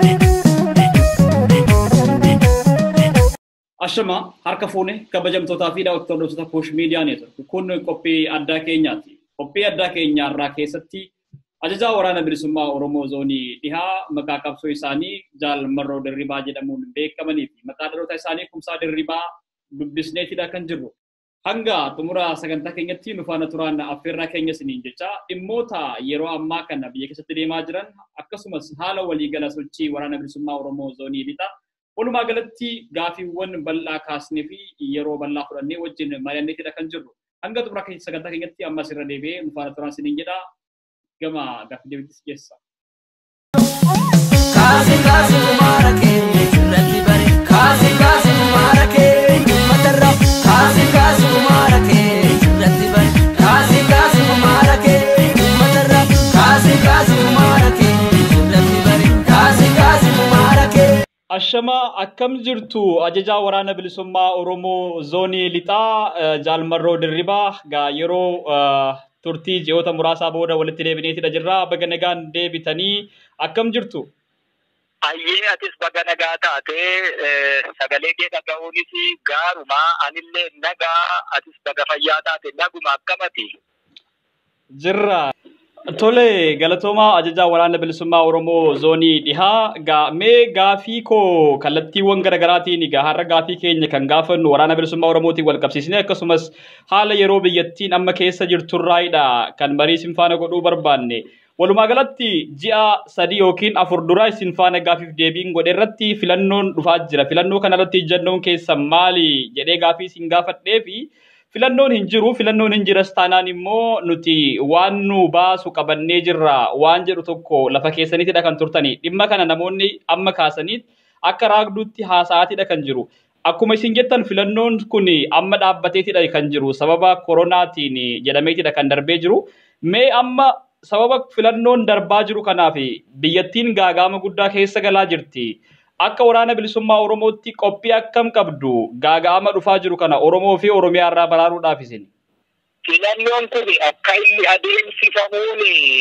Ashama harka fuune kabajamtootaa fi daawwattoota Poosh Miidiyaa Neetwork. Kun qophii addaa keenyaati. Qophii addaa keenyaa irraa keessatti ajajaa waraana bilisummaa Oromoo zoonii dhihaa maqaa qabsoo isaanii Jaal Marroo Dirribaa jedhamuun beekamanii fi maqaa dhaloota isaanii Kumsaa Dirribaa dubbisneetidha kan jirru. Hanga xumura sagantaa keenyatti nu faana turaan affeerraa keenya isiniin jecha dhimmoota yeroo ammaa kana biyya keessatti deemaa jiran akkasumas haala waliigala sochii waraana bilisummaa Oromoo zoonii lixaa Walumaa galatti gaafiiwwan bal'aa kaasnee fi yeroo bal'aa fudhannee wajjin mari'anneetidha kan jirru. Hanga xumura sagantaa keenyatti ammas irra deebi'ee nu faana turaan isiniin jedha. Gama gaaffii deebiitis geessa. Kaasi kaasi umaara keenya irratti bare kaasi kaasi umaara keenya matarra kaasi kaasi umaara keenya irratti bare kaasi kaasi umaara keenya matarra kaasi kaasi umaara keenya irratti bare kaasi kaasi umaara keenya. Ashama akkam jirtu ajajaa waraana bilisummaa Oromoo zoonii lixaa Jaalmarroo Dirribaa gaa yeroo turtii ji'oota muraasaa booda walitti deebineetidha jirra. Baga nagaan deebitanii akkam jirtu? Ayyee atis baga nagaa taatee sagalee kee dhaga'uunis gaaruma anillee nagaa atis baga fayyaa taate naguma akkamati. Jirra. Tole galatoomaa ajajaa waraana bilisummaa Oromoo zoonii dhihaa gaa mee gaafii koo kallattiiwwan garaagaraatiin gaa har'a gaafii keenya kan gaafannu waraana bilisummaa Oromootiin wal qabsiisnee akkasumas haala yeroo biyyattiin amma keessa jirturraayidha kan marii isin faana godhuu barbaanne. Walumaa galatti ji'a sadii yookiin afur duraa isin faana gaafiif deebiin godhe irratti filannoon dhufaa jira. Filannoo kanarratti ejjannoon keessan maali jedhee gaafii isin gaafadhee fi filannoon hin jiru filannoon hin jiras taanaan immoo nuti waan nu baasu qabannee jirra waan jedhu tokko lafa keessaniitidha kan turtani dhimma kana namoonni amma kaasaniit akka raagduutti haasa'aatidha kan jiru akkuma isin jettan filannoon kun amma dhaabbateetidha kan jiru sababa koronaatiin jedhameetidha kan darbee jiru mee amma sababa filannoon darbaa jiru kanaaf biyyattiin gaagaama guddaa keessa galaa jirti. akka waraana bilisummaa Oromootti qophii akkam qabdu gaaga'ama dhufaa jiru kana Oromoo fi Oromiyaa irraa baraaruudhaaf isin. Filannoon kun akka inni adeemsifamuun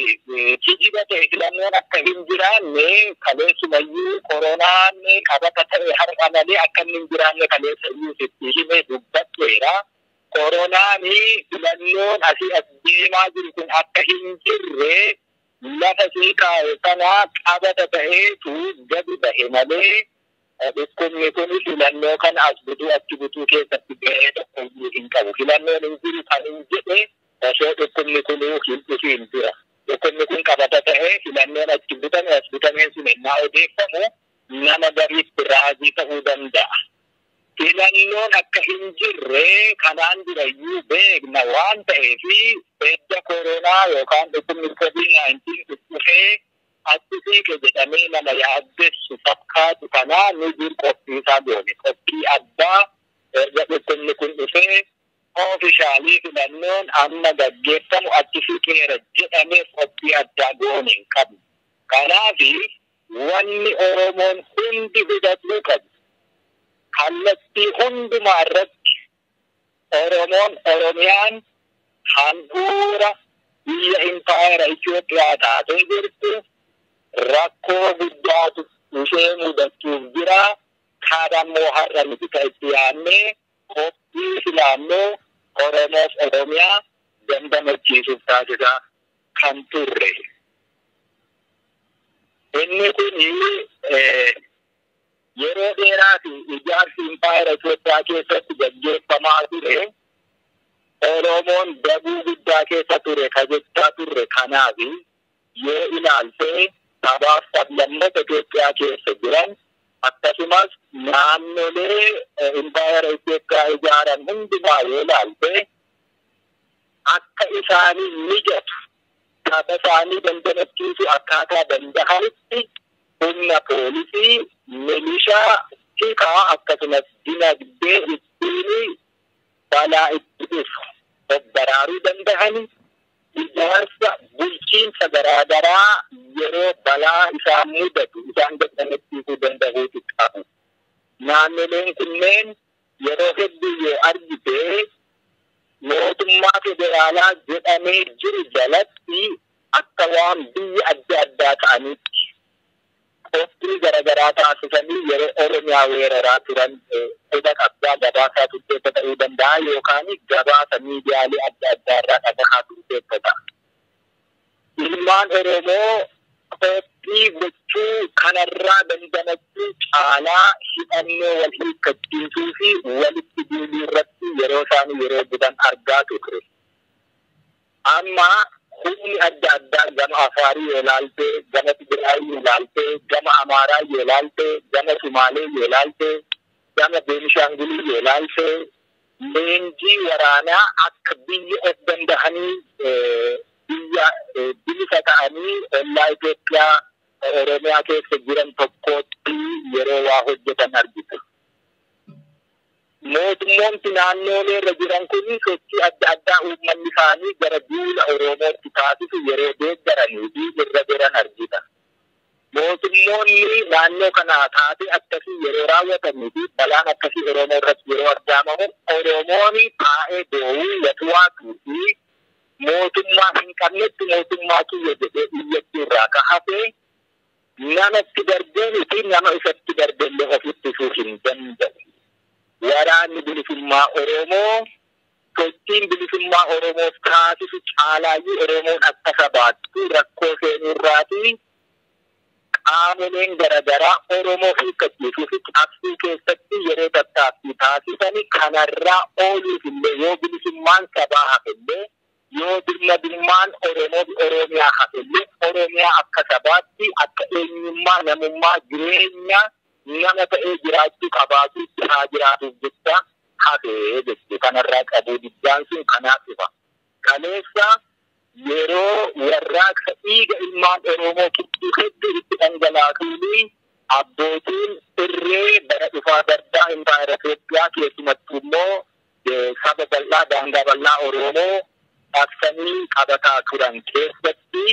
kijiba ta'e filannoon akka hin jiraanne kaleessumayyuu koronaan qabata ta'e har'a malee akka inni hin jiraanne kaleessa iyyuu sitti hime dubbatteera. Koronaan filannoon asii as deemaa jiru kun akka hin jirre lafa sii kaa'e sana qabata ta'eetu gadi bahe malee dhukkubni kun filannoo kana as butuu achi butuu keessatti gahee tokko iyyuu hin qabu. Filannoon hin jiru kan hin jedhe osoo dhukkubni kun hin dhufiin dura. Dhukkubni kun qabata ta'ee filannoon achi butame as butameen sun ennaa odeeffamu nama gariitti raajii ta'uu danda'a. Filannoon akka hin jirre kanaan durayyuu beekna waan ta'eef edda koronaa yookaan dhukkubni covid 19 dhufee achi siqe jedhamee nama yaaddessu fakkaatu kanaa nu jiru qophii isaa goone qophii addaa erga dhukkubni kun dhufee oofishaalii filannoon amma gaggeeffamu achi siqeera jedhameef qophii addaa goone hin qabu. Kanaaf wanni Oromoon hundi hubachuu qabu. kallattii hundumaa irratti Oromoon Oromiyaan handhuura biyya impaayera Itoophiyaa taatee jirtu rakkoo guddaatu ishee mudachuuf jira. Kaadammoo har'a nuti kan itti yaadnee qophii filannoo Oromoof Oromiyaa dandamachiisuuf taasisaa kan turre. Inni kun yeroo dheeraa fi ijaarsi impaayera Itoophiyaa keessatti gaggeeffamaa ture. Oromoon dabuu guddaa keessa ture ka jechaa turre kanaaf yoo ilaalte sabaaf sablammoota Itoophiyaa keessa jiran akkasumas naannolee impaayera Itoophiyaa ijaaran hundumaa yoo ilaalte akka isaanii mijatu saba isaanii dandamachiisu akkaataa danda'anitti humna poolisii milishaa tikaa akkasumas dinagdee ittiin balaa itti dhufu baraaruu danda'ani ijaarsa bulchiinsa garaagaraa yeroo balaa isaan mudatu isaan dandamachiisuu danda'uutu qabu. Naannoleen kunneen yeroo hedduu yoo argite mootummaa federaalaa jedhamee jiru jalatti akka waan biyya adda addaa ta'anitti qophii gara addaa taasisanii yeroo Oromiyaa weeraraa turan quba qabdaa gabaasaa turteessa ta'uu danda'a yookaan gabaasa miidiyaalee adda addaa irraa dhagahaa turteessa ta'a. Ilmaan Oromoo qophii gochuu kanarraa dandamachuu caalaa hidhannoo wal hiikkachiisuu fi walitti duuluu irratti yeroo isaan yeroo gudan argaa turre. Amma humni adda addaa gama Afaarii yoo ilaalte, gama Tigraayii yoo ilaalte, gama Amaaraa yoo ilaalte, gama Sumaalee yoo ilaalte, gama Beenishaangulii yoo ilaalte, leenjii waraanaa akka biyya of dandahanii biyya bilisa ta'anii ollaa Itoophiyaa Oromiyaa keessa jiran tokkotti yeroo waa hojjetan argitu. Mootummoonni naannoolee irra jiran kun sochii adda addaa uummanni isaanii gara duula Oromootti taasisu yeroo deeggaranii fi irra jiran argita. Mootummoonni naannoo kana taatee akkasii yeroo raawwatanii fi balaan akkasii Oromoo irratti yeroo argaamamu Oromoon taa'ee boo'uu yatuwaatuu fi mootummaa hin qabnetti mootummaa kiyya jedhee iyyachuu irraa ka hafee namatti darbeenii fi nama isatti darbellee ofitti isuu hin danda'u. Waraanni bilisummaa Oromoo sochiin bilisummaa Oromoof taasisu caalaayyuu Oromoon akka sabaattu rakkoo seenurraatii qaamoleen garaagaraa Oromoo hiikkachiisuu fi cabsuu keessatti yeroo tattaaffii taasisanii kanarraa ooluuf illee yoo bilisummaan sabaa hafillee yoo birmadummaan Oromoo fi Oromiyaa hafillee Oromiyaa akka sabaatti akka eenyummaa namummaa jireenya nama ta'ee jiraachuu qabaatu haa jiraatuuf jecha hafee jechuu kanarraa qabuu diddaan sun kanaaf dhufa. Kaleessa yeroo warraaqsa dhiiga ilmaan Oromoo kibbuu hedduu itti dhangalaasuun abbootiin irree bara dhufaa dardaa impaayera Itoophiyaa keessumattuu immoo saba bal'aa daangaa bal'aa Oromoo qabsanii qabataa turan keessatti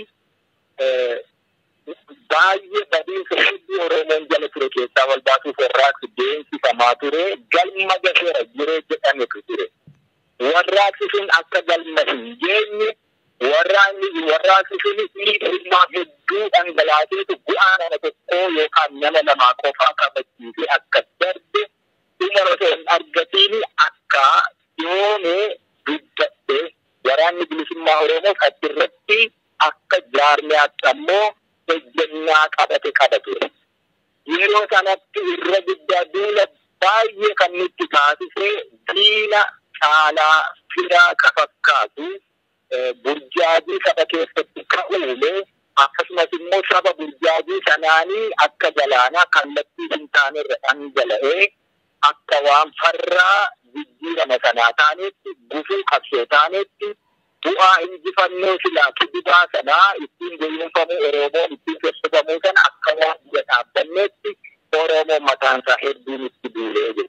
baay'ee badiinsa hedduu Oromoon jala ture keessaa wal baasuuf warraaqsi deemsifamaa ture galma gaheera jiree jedhametu ture. Warraaqsi sun akka galma hin geenye warraaqni warraaqsi sun dhiibbaa hedduu dhangalaaseetu bu'aa nama tokkoo yookaan nama lamaa qofaa kabachiisee akka darbe dhuma osoo hin argatiin akka yoomee dubbadhe waraanni bilisummaa Oromoof achirratti akka jaarmiyaatti ammoo ejjennaa qabate qaba ture. Yeroo sanatti irra guddaa duula baay'ee kan nutti taasisee diina caalaa firaa ka fakkaatu burjaajii saba keessatti ka'uume akkasumas immoo saba burjaajii sanaanii akka galaanaa kallattii hin taanerra dhangala'ee akka waan farraa jijjiirama sanaa taanetti gufuu qabsoo taanetti bu'aa injifannoo silaa kibibaa sanaa ittiin gowwoomfamuu Oromoon ittiin sosobamuu sana akka waan biyya dhaabbanneetti Oromoon mataansaa hedduun itti duulee jiru.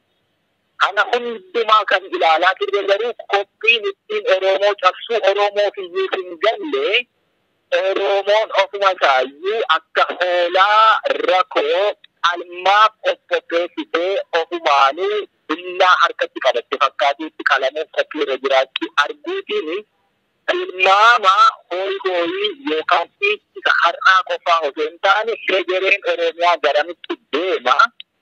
Kana hundumaa kan ilaalaa turre garuu qophiin ittiin Oromoo cabsuu Oromoof iyyuu hin galle Oromoon ofuma isaayyuu akka hoolaa rakoo almaaf of qopheessitee ofumaanii billaa harkatti qabatte fakkaatuutti qalamuuf qophii irra jiraachuu arguutiin tilmaama hooyi hooyii yookaan dhiichisa har'aa qofaa osoo hin taane hegereen Oromiyaa garamitti deema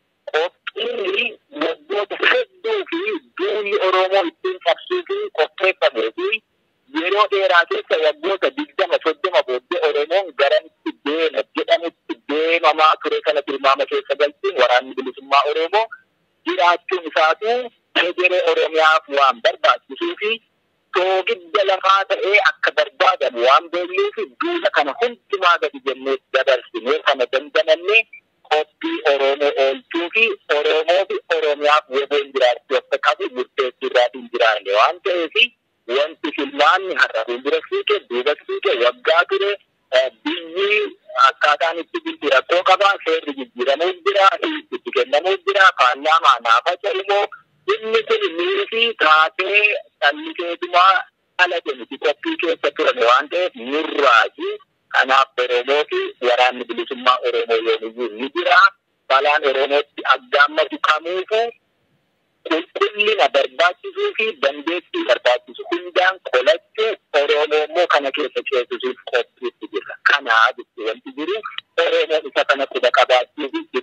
qophiin waggoota hedduu fi duulli Oromoo ittiin cabsuu fi qopheeffamee fi yeroo dheeraa keessa waggoota digdama soddoma booddee Oromoon garamitti deema jedhamutti deemamaa ture kana tilmaama keessa galchuun waraanni bilisummaa Oromoo jiraachuun isaatu hegeree Oromiyaaf waan barbaachisuu fi soogidda lafaa ta'ee akka barbaadamu waan beeknuuf duula kana hundumaa gadi jennee dabarsinee kana dandamannee qophii Oromoo oolchuu fi Oromoo fi Oromiyaaf waliin jiraachuu akka qabu murteessuu irraatiin jiraanne waan ta'eef wanti filmaanni har'a fuuldura fiige duuba fiige waggaa ture biyyi akkaataan itti bulti rakkoo qaba seerri jijjiiramuu jira itti kennamuu jira paarlaamaa naafa jedhamoo inni kun miiri fi taatee dhallikeetumaa dhalate miti qophii keessa turan waan ta'eef nurraaji kanaaf Oromoo fi waraanni bilisummaa Oromoo yoomiyyuu ni jira balaan Oromootti aggaammatu kamuufu qulqullina barbaachisuu fi dandeettii barbaachisu hundaan qolachuu Oromoo immoo kana keessa ceesisuuf qophiitti jira. Kanaa jechuun wanti jiru Oromoon isa kana quba qabaachuu fi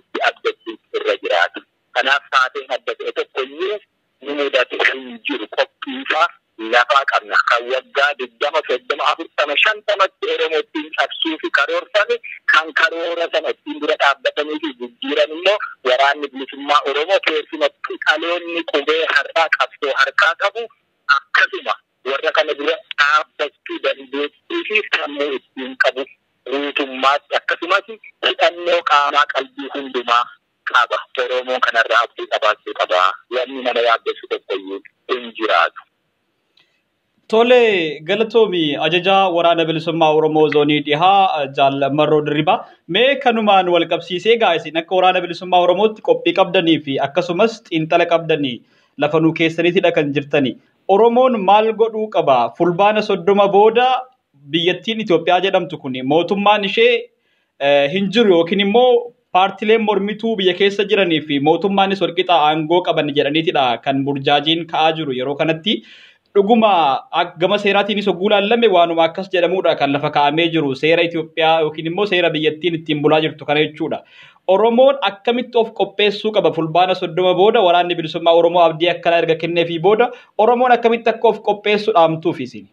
ittiin dura dhaabbatanii fi jijjiiran immoo waraanni bilisummaa Oromoo keessumattuu dhaloonni qubee har'aa qabsoo harkaa qabu akkasuma warra kana dura dhaabbachuu dandeettii fi sammuu ittiin qabu guutummaatti akkasumas hidhannoo qaamaa qalbii hundumaa qaba. Oromoon kanarraa abdii qabaachuu qaba. Wanni nama yaaddessu tokkoyyuu hin jiraatu. Tole galatoomi ajajaa waraana bilisummaa Oromoo zoonii dhihaa jaallamarroo dirribaa. Mee kanumaan wal qabsiisee gaa isin akka waraana bilisummaa Oromootti qophii qabdanii fi akkasumas xiinxala qabdanii lafa nuu keessaniitidha kan jirtani. Oromoon maal godhuu qaba? Fulbaana soddoma booda biyyattiin Itoophiyaa jedhamtu kun mootummaan ishee hin jiru yookiin immoo paartileen mormituu biyya keessa jiranii fi mootummaanis walqixa aangoo qaban jedhaniitidha kan burjaajiin ka'aa jiru yeroo kanatti. dhuguma gama seeraatiinis hogguu laallame waanuma akkas jedhamudha kan lafa kaa'amee jiru seera Itoophiyaa yookiin immoo seera biyyattiin ittiin bulaa jirtu kana jechuudha. Oromoon akkamitti of qopheessuu qaba fulbaana soddoma booda waraanni bilisummaa Oromoo abdii akkanaa erga kenneefii booda Oromoon akkamitti akka of qopheessuu dhaamtuuf isin.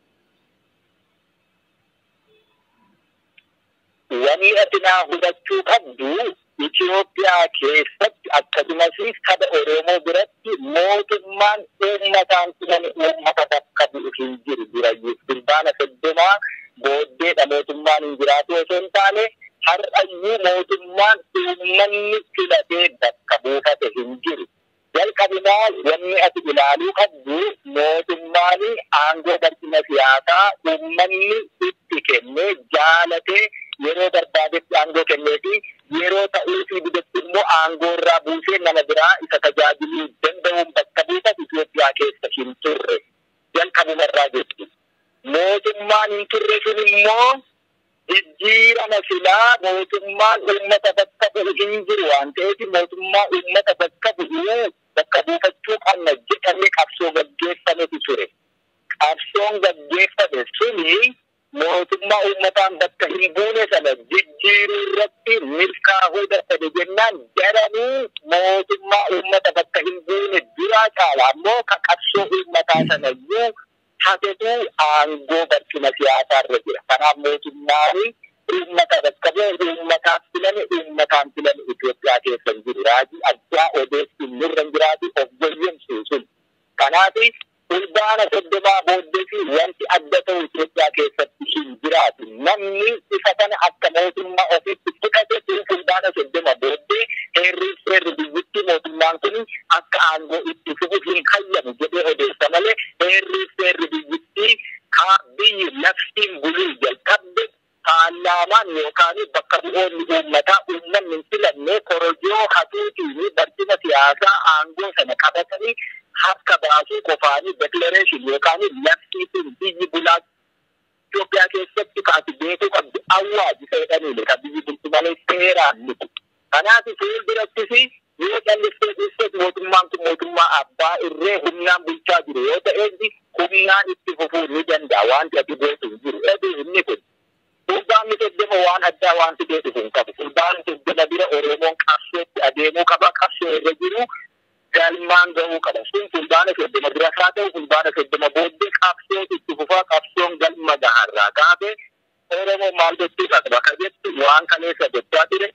Wanni ati naa hubachuu qabdu Itoophiyaa keessatti akkasumas saba Oromoo biratti mootummaan uummataan tuman uummata bakka bu'u hin jiru durayyuu fulbaana soddomaa booddeedha mootummaan hin jiraatu osoo hin taane har'ayyuu mootummaan uummanni filatee bakka buufate hin jiru. Jalqabumaa wanni ati ilaaluu qabdu mootummaan aangoo barcuma siyaasaa uummanni itti kennee jaalatee yeroo barbaadetti aangoo kennee fi yeroo ta'uu fi bidetti immoo aangoo irraa buusee nama biraa isa tajaajiluu danda'uun bakka buufatu Itoophiyaa keessa hin turre. Jalqabuma irraa jechuudha. Mootummaan hin turre sun immoo jijjiirama silaa mootummaan uummata bakka bu'u hin jiru waan ta'eef mootummaa uummata bakka bu'u bakka buufachuu qabna jedhamee qabsoo gaggeeffametu ture. Qabsoon gaggeeffame suni mootummaa uummataan bakka hin buune sana jijjiiruu irratti milkaa'uu dadhabe jennaan jedhanii mootummaa uummata bakka hin buune duraa caala ammoo ka qabsoo uummataa sana iyyuu hatetu aangoo barcuma siyaasaa irra jira. Kanaaf mootummaan uummata bakka bu'e uummataaf filame uummataan filame Itoophiyaa keessa hin jiru. Raajii addaa odeessuun nurra hin jiraatu of goyyemsuu sun. Kanaaf fulbaana soddomaa booddee fi wanti adda ta'u Itoophiyaa keessatti hin jiraatu. Namni isa kana akka mootummaa ofiitti fudhate sun fulbaana soddoma booddee heerri seerri biyyattii mootummaan kun akka aangoo itti fufu hin hayyamu jedhee odeessa malee heerri seerri biyyattii kaa biyyi naftiin buluu jalqabde paarlaamaan yookaan bakka bu'oonni uummataa uummanni hin filanne korojoo hatuutiin barcuma siyaasaa aangoo sana qabatanii harka baasuu qofaanii deklareeshin yookaan labsii sun biyyi bulaa Itoophiyaa keessatti kaati beekuu qabdu awwaaji jedhaniidha kan biyyi bulchu malee seeraan miti. Kanaaf fuuldurattis yoo callistee dhiistees mootummaan kun mootummaa abbaa irree humnaan bulchaa jiru yoo ta'eef humnaan itti fufuu ni danda'a wanti ati beeku hin jiru. Ebi inni kun Fulbaanni soddoma waan addaa wanti beeku hin qabu. Fulbaanni soddoma bira Oromoon qabsootti adeemuu qaba. Qabsoo irra jiru galmaan ga'uu qaba. Sun fulbaana soddoma bira haa ta'u fulbaana soddoma booddee qabsoo itti fufaa qabsoon galma gaharraa gaafe Oromoo maal gochuu qaba ka jettu waan kaleessa gochaa ture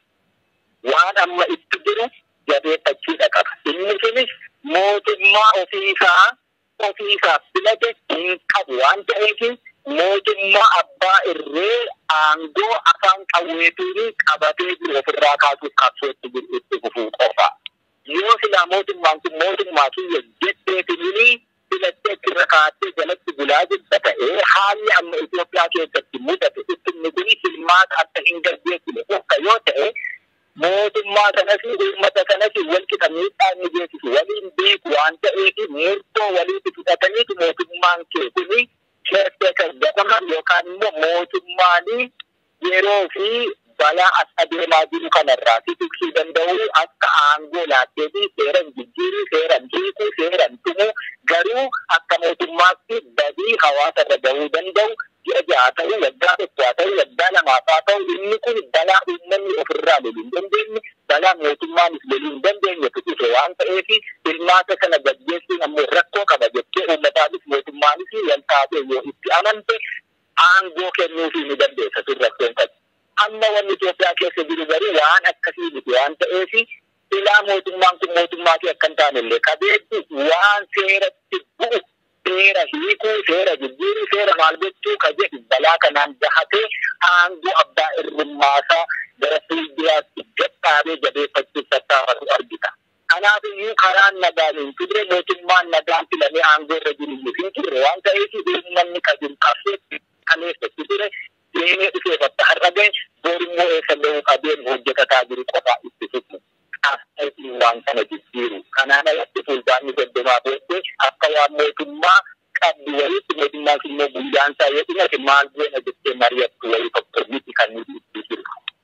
waan amma itti jiru jabeeffachuudha qaba. Inni sunis mootummaa ofiisaa ofiisaaf filate hin qabu waan ta'eef mootummaa abbaa irree aangoo afaan qawweetiin qabatee jiru ofirraa kaasuuf qabsootti jiru itti fufuu qofa. Yoo silaa mootummaan kun mootummaa kiyya jettee filini filattee irra kaatee jalatti bulaa jirta ta'ee haalli amma Itoophiyaa keessatti mudate ittinni kun filmaata akka hin gaggeessine akka yoo ta'e mootummaa sanas uummata sanas walqixa miidhaa inni geessisu waliin beeku waan ta'eef murtoo walitti fudhataniitu mootummaan kee kuni keessee kan gataman yookaan immoo mootummaan yeroo fi balaa as adeemaa jiru kanarraa si tiksuu danda'u akka aangoo laattee fi seeran jijjiiruu seeran hiikuu seeran tumuu garuu akka mootummaatti badii hawaasa irra gahuu danda'u ji'a ja'a ta'u waggaa tokko haa ta'u waggaa lamaaf haa ta'u inni kun balaa uummanni ofirraa loluu hin dandeenye balaa mootummaanis loluu hin dandeenye tuqise waan ta'eef filmaata kana gaggeessuun ammoo rakkoo qaba jettee uummataanis mootummaanis wal taatee yoo itti amante aangoo kennuufii ni dandeessa sun rakkoon qabu. Amma wanni Itoophiyaa keessa jiru garuu waan akkasii miti waan ta'eef ilaa mootummaan kun mootummaa fi akka hin taanellee qabeetti waan seeratti bu'u seera hiikuu seera jijjiiruu seera maal gochuu ka jedhu balaa kanaan gahatee aangoo abbaa irrummaasaa gara fuulduraatti gadhaabee jabeeffachuuf tattaafatu argita. Kanaaf iyyuu karaan nagaan hin turre mootummaan nagaan filamee aangoo irra jiru iyyuu hin turre waan ta'eef uummanni ka jiru qabsee kaleessatti ture deemee dhufee bakka har'a gahe boorimmoo eessa gahuu qabeen hojjetataa jiru qofaa itti fufu. Asxaatiin waan kana jijjiiru. Kanaan alatti fulbaanni soddomaa booddee akka waan mootummaa qabdu wayiitti mootummaan immoo guyyaan isaa yoo dhumate maal goona jettee mari'attu wayii tokko miti kan nuti itti jiru.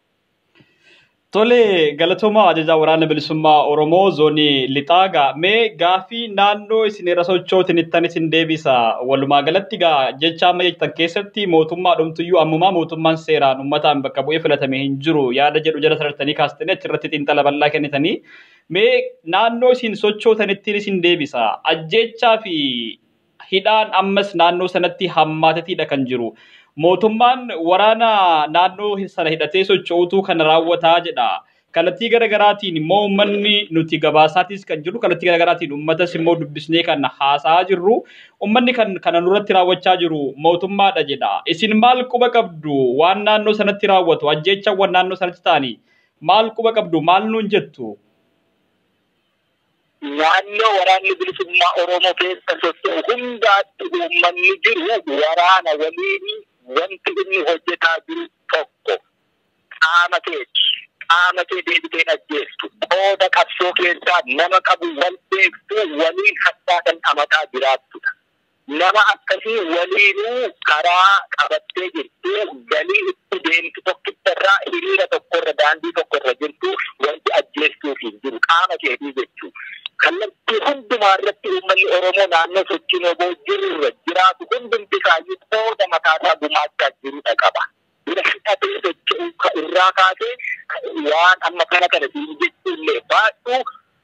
Tole galatooma ajajaa waraana bilisummaa Oromoo zoonii Lixaagaa mee gaafii naannoo isin irra sochootinittan isin deebisa walumaa galatti gaa jecha amma jettan keessatti mootummaa dhumtuyyuu ammumaa mootummaan seeraan uummataan bakka bu'ee filatame hin jiru yaada jedhu jala sarartanii kaastanii achirratti xiinxala bal'aa kennitanii mee naannoo isin sochootanittiin isin deebisa ajjechaa fi hidhaan ammas naannoo sanatti hammaateetiidha kan jiru. mootummaan waraana naannoo sana hidhatee socho'utu kan raawwataa jedha. Kallattii garaagaraatiin immoo uummanni nuti gabaasaatis kan jiru kallattii garaagaraatiin uummatas immoo dubbisnee kan haasa'aa jirru uummanni kan kana nurratti raawwachaa jiru mootummaadha jedha. Isin maal quba qabdu waan naannoo sanatti raawwatu ajjeechawwan naannoo sanatti ta'anii maal quba qabdu maal nuun jettu? naannoo waraanni bilisummaa Oromoo keessa socho'u hundaatti uummanni jiru waraana waliin wanti inni hojjetaa jiru tokko qaama keeti. Qaama kee deebiteen ajjeestu. Qooda qabsoo keessaa nama qabu wal beektuu waliin hattaakan amataa jiraattudha. Nama akkasii waliinuu karaa qabattee jirtu galii itti deemtu tokkittarraa hiriira tokkorra daandii tokkorra jirtu wanti ajjeestuuf hin jiru qaama keetii jechuudha. kallattii hundumaa irratti uummanni Oromoo naannoo sochiin oboo jirurra jiraatu hundumti isaayyuu qooda mataasaa gumaachaa jirudha qaba. Bira hidhatee socho'uu irraa kaasee waan amma kana kana siin jechuullee baadhuu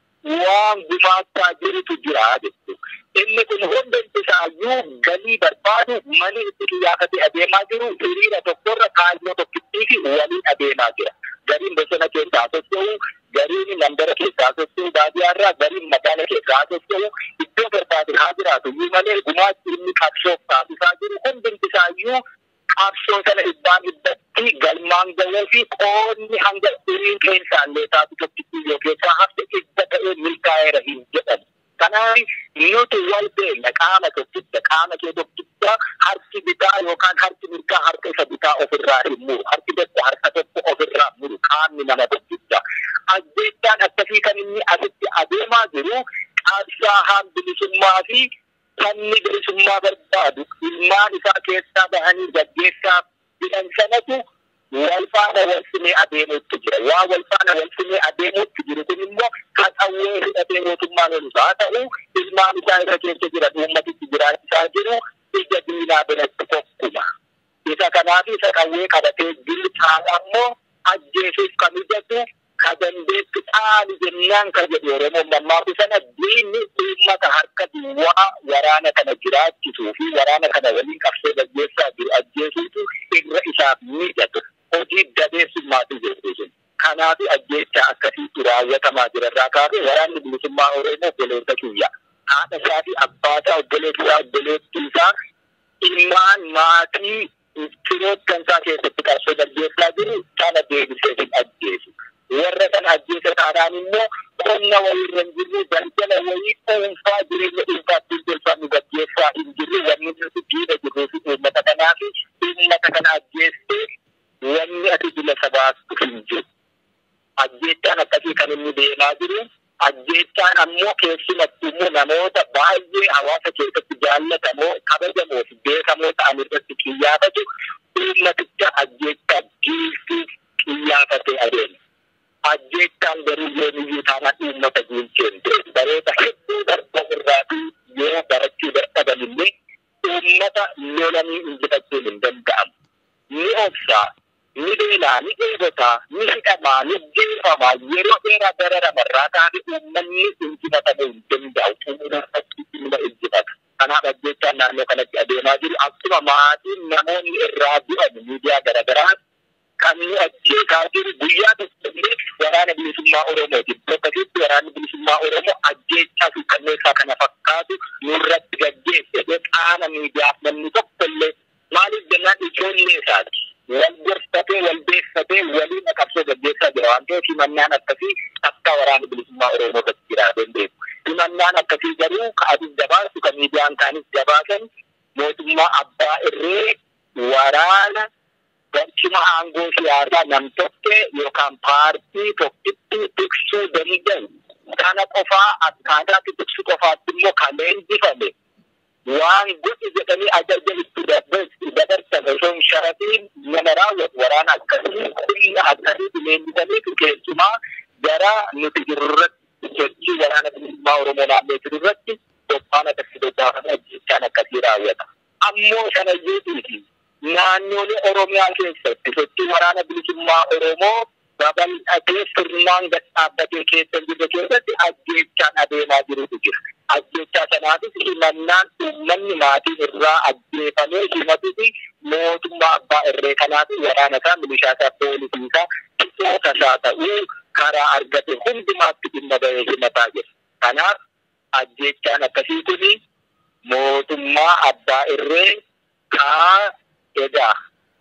waan gumaachaa jirutu jira jechuudha. Inni kun hundumti isaayyuu galii barbaadu mali itti xiyyaafate adeemaa jiru hiriira tokkorra kaayyoo tokkittii fi waliin adeemaa jira. Gariin bosona keessaa socho'u gariin mandara keessaa socho'u baadiyyaarraa gariin magaala keessaa socho'u iddoo barbaade haa jiraatu iyyuu malee gumaachi inni qabsoof taasisaa jiru hundumti isaayyuu qabsoo sana dhibbaan dhibbatti galmaan gahuu fi qoonni hanga dhirii keessaallee taatu tokkittii yoo keessaa hafte dhibba ta'ee milkaa'eera hin jedhamu. Kanaaf nuti wal beekna qaama tokkicha qaama kee tokkicha harki bitaa yookaan harki mirgaa harka isa bitaa ofirraa hin muru harki tokko harka tokko ofirraa muru qaamni nama tokkicha. Ajjeechaan akkasii kan inni asitti adeemaa jiru qabsaa'aan bilisummaa fi sabni bilisummaa barbaadu ilmaan isaa keessaa bahanii gaggeessaa fidan sanatu wal faana wal simee adeemuutti jira. Waa wal faana wal simee adeemuutti jiru kun immoo kan qawwee hidhatee mootummaan olus haa ta'u ilmaan isaa irra keessa jiran uummatitti jiraachisaa jiru ija diinaa biratti tokkuma. Isa kanaaf isa qawwee qabatee jiru caalaa immoo ajjeesuuf kan mijatu ka dandeettu dhaali jennaan ka jedhu Oromoon mammaaku sana diinni uummata harka duwwaa waraana kana jiraachisuu fi waraana kana waliin qabsoo gaggeessaa jiru ajjeesuutu irra isaaf mijatu. hojii dabeessummaatu jedhu sun. Kanaaf ajjeechaa akkasiitu raawwatamaa jira irraa kaasee waraanni bilisummaa Oromoo obboleessa kiyya. Haadha isaa fi abbaa isaa obboleettii isaa obboleettii isaa ilmaan maatii firoottan isaa keessatti qabsoo gaggeessaa jiru sana deebisee hin ajjeesu. Warra sana ajjeesa taanaan immoo qonna wayii irra hin jirre daldala wayii dhuunfaa jireenya dhuunfaatti tolfaa nu gaggeessaa hin jirre wanni nuti diina jirruu fi uummata kanaa fi uummata kana ajjeessee wanni ati bila sabaatu hin jiru. Ajjeechaan akkasii kan inni deemaa jiru. Ajjeechaan ammoo keessumattuu immoo namoota baay'ee hawaasa keessatti jaallatamoo kabajamoo fi beekamoo ta'an irratti xiyyaafatu uummaticha ajjeechaa giiltii xiyyaafate adeema. Ajjeechaan garuu yoomiyyuu taanaan uummata giilcheen ta'e baroota hedduu darba irraatii yoo barachuu dadhaban illee uummata lolanii injifachuun hin danda'amu. Ni obsaa, ni beelaa, ni dheebotaa, ni hidhamaa, ni jeefamaa yeroo dheeraa dararamarraa taate uummanni injifatamuu hin danda'u. Uummatatti ilma injifata. Kanaaf ajjeechaan naannoo kanatti adeemaa jiru akkuma maatiin namoonni irraa du'an miidiyaa garaagaraa kan nu ajjeesaa jiru guyyaa tokko illee waraana bilisummaa Oromooti. Akkasitti waraanni bilisummaa Oromoo ajjeechaa fi kanneessaa kana fakkaatu nurratti gaggeesse qaama miidiyaaf namni tokko illee maaliif jennaan ijoollee isaati. Wal gorfatee wal beeffatee waliin qabsoo gaggeessaa jira waan ta'eef himannaan akkasii akka waraana bilisummaa Oromoo irratti jiraa dandeessu. Himannaan akkasii garuu ka adis gabaasu ka miidiyaan kaanis gabaasan mootummaa abbaa irree waraana barcuma aangoo siyaasaa nam tokke yookaan paartii tokkitti tiksuu danda'u. Kana qofaa akkaataatti tiksu qofaatti immoo kan leenjifame waan godhi jedhanii ajaja itti dabarsan osoo hin sharafiin nama raawwatu waraana akkasii humna akkasii leenjifamee keessumaa gara nuti jirurratti sochii waraana bilisummaa Oromoo naannoo jirurratti qophaan akkasii bobbaafamee ajjechaan akkasii raawwata. Ammoo sanayyuutiifi naannolee Oromiyaa keessatti sochii waraana bilisummaa Oromoo babal'atee sirnaan gad dhaabbatee keessa jirre keessatti ajjechaan adeemaa jirutu jira. Ajjechaa sanaafis himannaan uummanni maatiin irraa ajjeefamee himatufi mootummaa abbaa irree kanaaf waraana isaa milishaa isaa poolisii isaa qixoota isaa ta'uu karaa argate hundumaatti dhimma bahee himataa jira. Kanaaf ajjechaan akkasii kuni mootummaa abbaa irree kaa egaa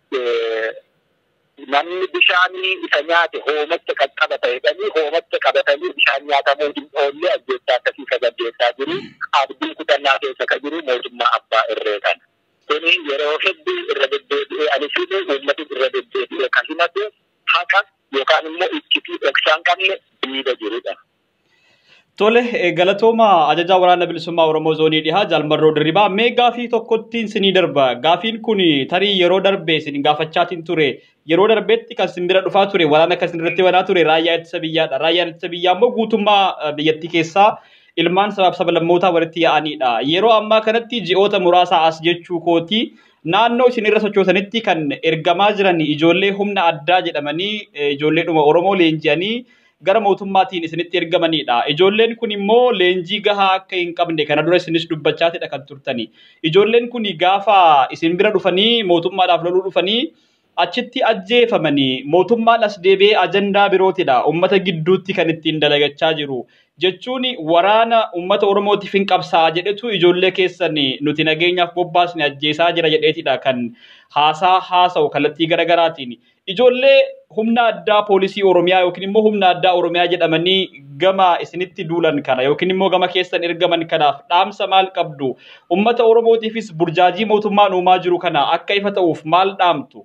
namni bishaanii isa nyaate hoomacha qaqqabata jedhanii hoomacha qabatanii bishaan nyaatamuu hin oolle ajjechaa akkasii sagaddeessaa jiru abdii kutannaa keessa ka jiru mootummaa abbaa irree kana. Kuni yeroo hedduu irra deddeebi'ee anis uummati irra deddeebi'ee kan himatu haqa yookaan immoo iccitii dhoksaan qabne diida jirudha. Tole galatooma ajajaa waraana bilisummaa Oromoo zoonii dhihaa jaalmarroo dirribaa mee gaafii tokkottiin sinii darba gaafiin kun tarii yeroo darbe isin gaafachaatiin ture yeroo darbeetti kan sin bira dhufaa ture waraana kan sin irratti banaa ture raayyaa ittisa biyyaadha raayyaan ittisa biyyaa immoo guutummaa biyyattii keessaa ilmaan sabaaf sablammootaa walitti yaa'anidha yeroo ammaa kanatti ji'oota muraasa as jechuu kooti naannoo isin irra sochootanitti kan ergamaa jiran ijoollee humna addaa jedhamanii ijoolleedhuma Oromoo leenji'anii gara mootummaatiin isinitti ergamanidha. Ijoolleen kun immoo leenjii gahaa akka hin qabne kana dura isinis dubbachaatidha kan turtani. Ijoolleen kun gaafa isin bira dhufanii mootummaadhaaf loluu dhufanii achitti ajjeefamanii mootummaan as deebi'ee ajandaa birootidha. Uummata gidduutti kan ittiin dalagachaa jiru. Jechuun waraana uummata Oromootiif hin qabsaa jedhetu ijoollee keessan nuti nageenyaaf bobbaasne ajjeesaa jira jedheetidha kan haasaa haasa'u kallattii garaagaraatiin. Ijoollee humna addaa poolisii Oromiyaa yookiin immoo humna addaa Oromiyaa jedhamanii gama isinitti duulan kana yookiin immoo gama keessan ergaman kanaaf dhaamsa maal qabdu? Uummata Oromootiifis burjaajii mootummaan uumaa jiru kana akka ifa ta'uuf maal dhaamtu?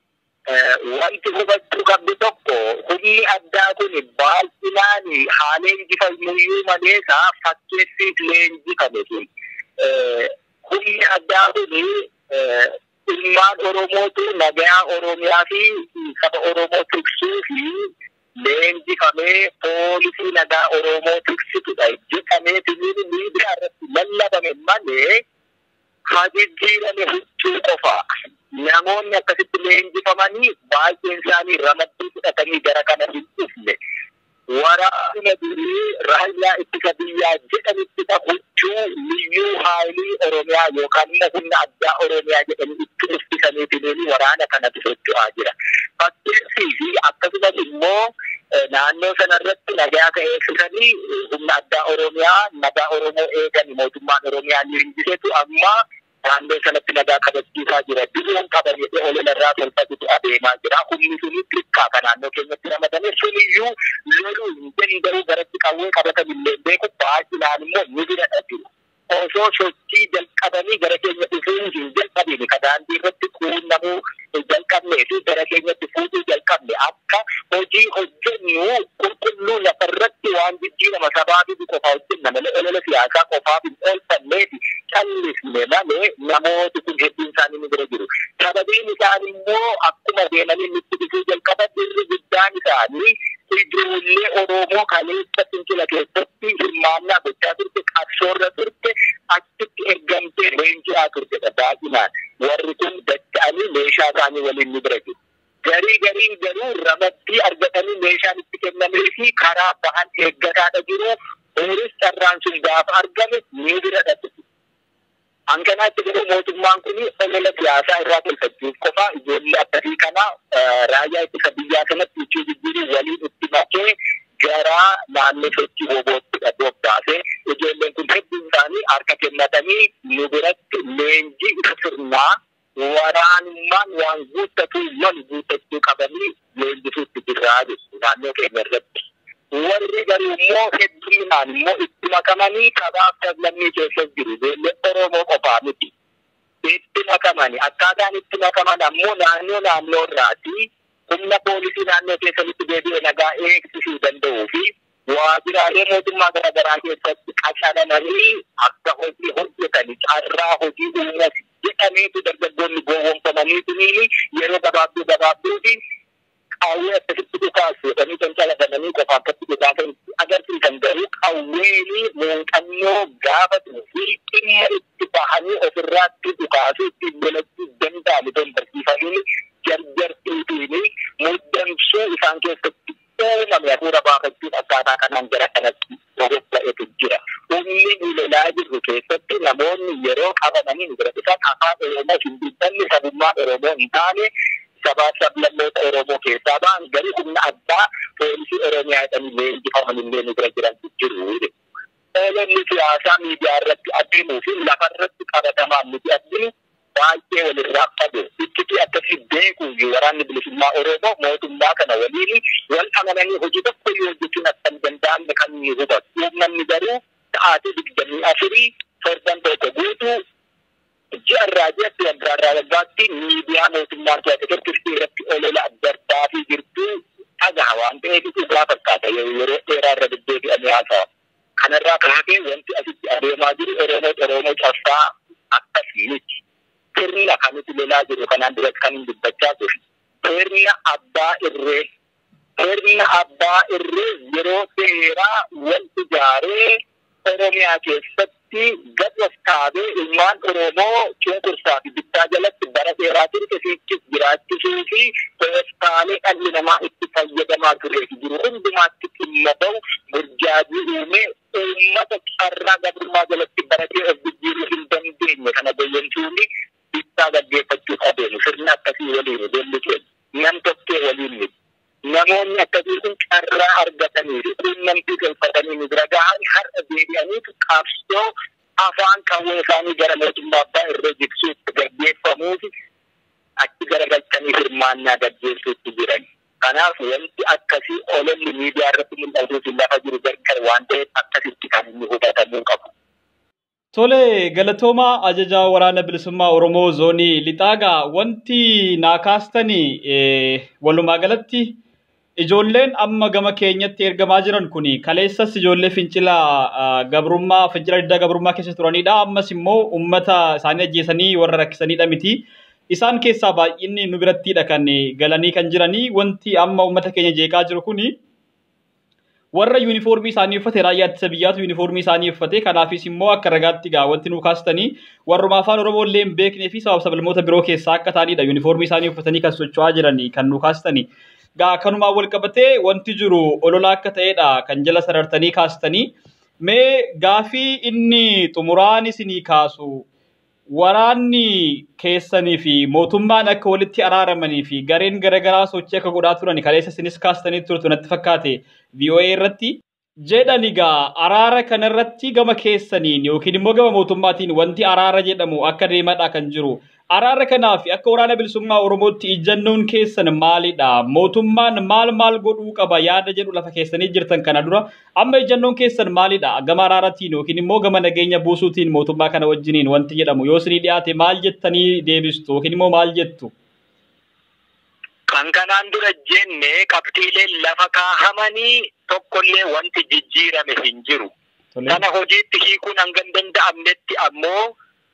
Wanti hubachuu qabdu tokko humni addaa kun baay'inaan haala injifamuyyuu malee isaa fakkeessiif leenjifame sun. Humni addaa kun ilmaan Oromootu nagaa Oromiyaa fi saba Oromoo tiksuu fi leenjifamee poolisii nagaa Oromoo tiksitudha jedhamee timiin miidiyaa irratti lallabame malee hajijjiirame huccuu qofa. Namoonni akkasitti leenjifamanii baay'een isaanii ramaddii fudhatanii gara kana hin dhufne. Waraana durii raayyaa ittisa biyyaa jedhanitti huccuu liyyuu haayilii Oromiyaa yookaan immoo humna addaa Oromiyaa jedhanii itti uffisanii waraana kanatti socho'aa jira. Fakkeessii fi akkasumas immoo naannoo sanarratti nagaa ka'eessisanii humna addaa Oromiyaa nagaa Oromoo eegan mootummaan Oromiyaa ni hinjisetu amma naannoo sanatti nagaa kabachiisaa jira. Biroon qaban jedhee ololarraa tolfatutu adeemaa jira. Humni suni xiqqaa kan naannoo keenyatti ramadame suniyyuu loluu hin danda'u garatti qawwee qabatan illee beeku baay'inaan immoo ni bira jiru. Osoo sochii jalqabanii gara keenya dhufuu hin jalqabine ka daandii irratti quunnamuu jalqabnee fi gara keenyatti fuudhuu jalqabne akka hojii hojjennu qulqulluu lafarratti waan jijjiirama sabaabitu qofa hojjenna malee olola siyaasaa qofaaf hin oolfanneefi callisne malee namooti kun hedduun isaanii ni bira jiru. Sababiin isaan immoo akkuma deemanii nutti dhufuu jalqaban irri guddaan isaanii ijoollee Oromoo kaleessa fincila keessatti hirmaannaa gochaa turte qabsoorra turte achitti ergamtee leenji'aa turtedha baay'inaan. Warri kun dacha'anii meeshaa isaanii waliin ni bira jiru. Garii gariin garuu ramaddii argatanii meeshaan itti kennamee fi karaa bahan eeggataadha jiru. Ooris carraan sun gaafa argame ni bira dhatu. Hanganaatti garuu mootummaan kun olola siyaasaa irraa tolfachuuf qofa ijoollee akkasii kana raayyaa ittisa biyyaa kanatti ichuu jijjiiruu waliin itti makee gara naannoo sochii boobootti bobbaasee ijoolleen kun hedduun isaanii harka kennatanii nu biratti leenjii isa sirnaa waraanummaan waan guuttatu mal guuttachuu qabanii leenjisuutti jirraa jechuudha naannoo keenya irratti. Warri garuu immoo hedduminaan immoo itti makamanii kabaaf sablammii keessa jiru ijoollee Oromoo qofaa miti. Itti makamani akkaataan itti makaman ammoo naannoo naannoo irraati humna poolisii naannoo keessatti deebi'ee nagaa eegsisuu danda'uu fi waajjiraalee mootummaa garaagaraa keessatti qacaramanii akka hojii hojjetanii carraa hojii uumas jedhameetu dargaggoonni gowwoomfamanii tuniini yeroo gabaabduu gabaabduu fi qawwee akkasitti dhukaasu jedhanii cancalatamanii qofa akkatti dhukaasan agarsiisan garuu qawweeni muuxannoo gaafatuu fi dhimma itti bahanii ofirraatti dhukaasuu ittiin godhachuu danda'amu don barsiifamanii jarjartiitiin muddamsuu isaan keessatti uumame hafuura baafachuun akkaataa kanaan gara kanatti bobba'etu jira. Humni lolaa jirru keessatti namoonni yeroo qabamanii nu bira dhufan afaan Oromoo hin dubbanne sabummaa Oromoo hin taane sabaaf sablammoota Oromoo keessaa ba'an garuu humna addaa poolisii Oromiyaa jedhanii leenjifaman illee nu bira jiran jiru. Ololli siyaasaa miidiyaa irratti adeemuu fi lafa irratti qabatamaan nuti arginu baay'ee walirraa qabu. Ittiti akkasii beekuu waraanni bilisummaa Oromoo mootummaa kana waliin wal amananii hojii tokko yoo hojjechuun akka hin danda'amne kan ni hubatu. Uummanni garuu sa'aatii digdamii afurii torban tokko guutuu ji'a irraa ji'atti waggaa irraa waggaatti miidiyaa mootummaa keessatti irratti olola adda addaa fi jirtuu dhagaha waan ta'eef dhugaa fakkaata yeroo dheeraa irra deddeebi'anii haasa'a. Kanarraa kaasee wanti asitti adeemaa jiru Oromoo Oromoo cabsaa akkas miti. Sirna kan nuti lolaa jiru kanaan duratti kan hin dubbachaa jiru. Sirna abbaa irree. Sirna abbaa irree yeroo dheeraa wal ijaaree Oromiyaa keessatti gadwas kaabee ilmaan Oromoo cunqursaa fi bittaa jalatti bara dheeraa turte sichis jiraachisuu fi tooftaalee dhalli namaa itti fayyadamaa turee fi jiru hundumaatti dhimma bahu burjaajii uumee uummata carraa gabrummaa jalatti baratee of jijjiiruu hin dandeenye kana goyyomsuun bittaa gaggeeffachuuf adeemu sirna akkasii waliin ijoolli keenya nam tokkee waliin miti. namoonni akkasii kun carraa argatanii fi quunnamtii galfatanii nu bira gahan har'a deebi'aniitu qabsoo afaan qawwee isaanii gara mootummaa abbaa irra jigsuutti gaggeeffamuufi achi garagalchanii hirmaannaa gaggeessuutti jiran. Kanaaf wanti akkasii ololli miidiyaa irratti mul'atuuf lafa jiru gargar waan ta'eef akkasitti kan inni hubatamuu qabu. Tole galatoomaa ajajaa waraana bilisummaa Oromoo zoonii lixaagaa wanti naa kaastanii walumaa galatti ijoolleen amma gama keenyatti ergamaa jiran kun kaleessas ijoollee fincila gabrummaa fincila diddaa gabrummaa keessa turanidha ammas immoo ummata isaanii ajjeesanii warra rakkisanidha miti. Isaan keessaa baay'inni nu birattidha kan galanii kan jiranii wanti amma ummata keenya jeeqaa jiru kuni warra yuunifoormii isaanii uffate raayyaa ittisa biyyaatu yuunifoormii isaanii uffate kanaafis immoo akka ragaatti gaa wanti nu kaastanii warruma afaan oromoo illee hin beeknee fi sabab sablammoota biroo keessaa akka ta'anidha yuunifoormii isaanii uffatanii kan socho'aa jiranii kan nu kaastanii. Gaa kanumaan wal qabatee wanti jiru olola akka ta'edha kan jala sarartanii kaastanii mee gaafii inni xumuraan isinii kaasu waraanni keessanii fi mootummaan akka walitti araaramanii fi gareen garaagaraa sochii akka godhaa turan kaleessa isinis kaastanii turtu natti fakkaate VOA irratti jedhan egaa araara kanarratti gama keessaniin yookiin immoo gama mootummaatiin wanti araara jedhamu akka deemadha kan jiru. Araara kanaaf akka waraana bilisummaa Oromootti ijjannoon keessan maalidha? Mootummaan maal maal godhuu qaba yaada jedhu lafa keessanii jirtan kana dura amma ijjannoon keessan maalidha? Gama araaratiin yookiin immoo gama nageenya buusuutiin mootummaa kana wajjiniin wanti jedhamu yoo isinii dhiyaate maal jettanii deebistu yookiin immoo maal jettu? Kan kanaan dura jenne qabxiileen lafa kaahamanii tokkollee wanti jijjiirame hin jiru. Kana hojiitti hiikuun hanga hin danda'amnetti ammoo